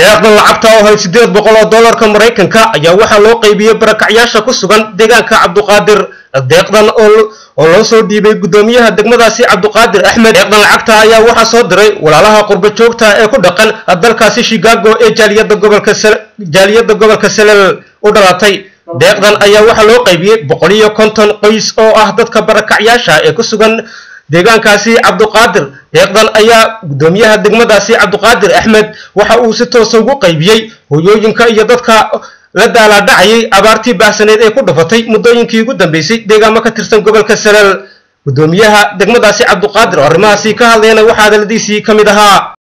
deeqdan lacagta oo hay siddeed boqol oo dollarka maraykanka ayaa waxaa loo qaybiyey barakacyaasha ku sugan deegaanka cabduqaadir deeqdan oo loo soo dhiibay guddoomiyaha degmadaasi cabduqaadir axmed deeqdan lacagta ayaa waxaa soo diray walaalaha qurbo joogta ee ku dhaqan dalkaasi chicago ee jaaliyadda gobolka jaaliyadda gobolka salel u dhalatay deeqdan ayaa waxaa loo qaybiyey boqol iyo konton qoys oo ah dadka barakacyaasha ee ku sugan deegaankaasi cabduqaadir deeqdan ayaa guddoomiyaha degmadaasi cabduqaadir axmed waxa uu si toosa ugu qaybiyey hoyooyinka iyo dadka la daalaadhacayay abaartii baahsaneed ee ku dhufatay muddooyinkii ugu dambeysay deegaamo ka tirsan gobolka salel guddoomiyaha degmadaasi cabduqaadir oo arrimahaasi ka hadlayna waxaa hadaladiisii ka mid ahaa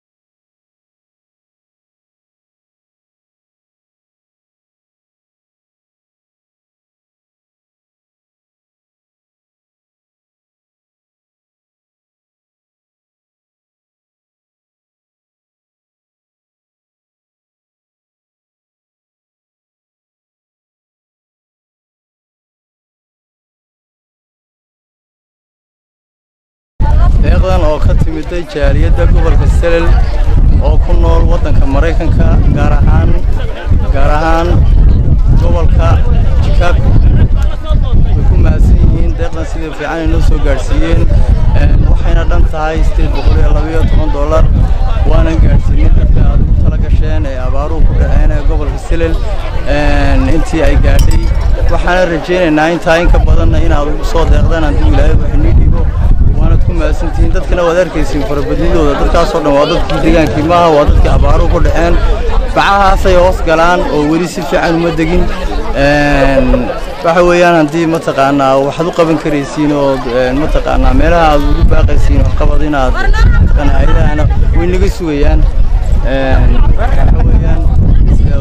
deeqdan oo ka timiday jaaliyadda gobolka selel oo ku nool waddanka maraykanka gaar ahaan gaar ahaan gobolka chicago way ku mahadsan yihiin deeqdan sidai fiican ay noo soo gaadhsiiyeen waxayna dhan tahay sideed boqol iyo labayo toban dollar waanan gaadhsiinay dadka aad ugu tala gasheen ee abaaruhu ku dhaceen ee gobolka selel intii ay gaadhay waxaana rajaynaynaa intaa in ka badanna inaad ugu soo deeqdaan hadduu ilaahay wax inii dhibo waanad ku mahadsantihiin dadkana waad arkaysiin farabadnidooda dadkaasoo dhan waa dadkii deegaankii maaha waa dadkii abaaruhu ku dhaceen bacahaasay hoos galaan oo weli si fiican uma degin waxa weeyaan haddii mataqaanaa waxaad u qaban karaysiin oo mataqaanaa meelaha aad ugu baaqaysiin waxqabad inaad mataqaanaa ayadahana way naga sugayaan waxa weeyaan sidaa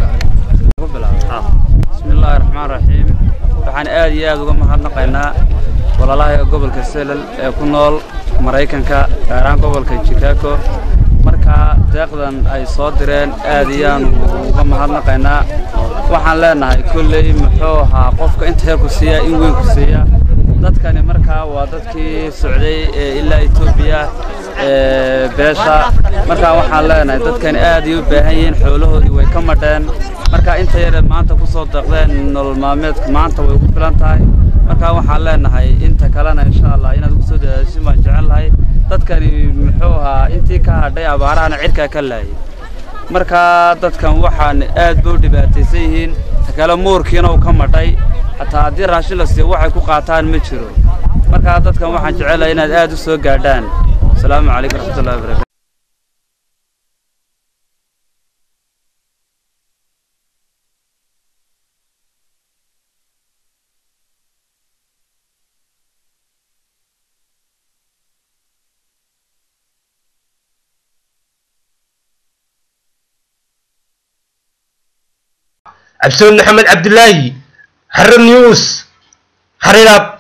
bismillaahi raxmaan raxiim waxaan aad iyo aad uga mahadnaqaynaa walaalaha gobolka selel ee ku nool maraykanka gaar ahaan gobolka chicago markaa deeqdan ay soo direen aad iyaanu uga mahadnaqaynaa waxaan leenahay kolley muxuu ahaa qofka inta yar ku siiya in weyn ku siiya dadkani markaa waa dadkii socday ee ilaa etoobiya ee beesha markaa waxaan leenahay dadkani aad ay u baahan yihiin xoolahoodii way ka madheen markaa inta yare maanta ku soo deeqdeen nolol maalmeedka maanta way ku filan tahay markaa waxaan leenahay inta kalena insha allah inaad ugu soo dadaashin baan jecel lahay dadkani muxuu ahaa intii ka hadhay abaarahana cirkaa ka laayay markaa dadkan waxaan aad ba u dhibaataysan yihiin kale muurkiina uu ka madhay xataa haddii raashin la siiyo waxay ku qaataan ma jiro markaa dadkan waxaan jecelahay inaad aad u soo gaadhaan asalaamu calaykum raxmatullahi wabarakatu cabdisamed maxamed cabdilaahi xarir news xariiraad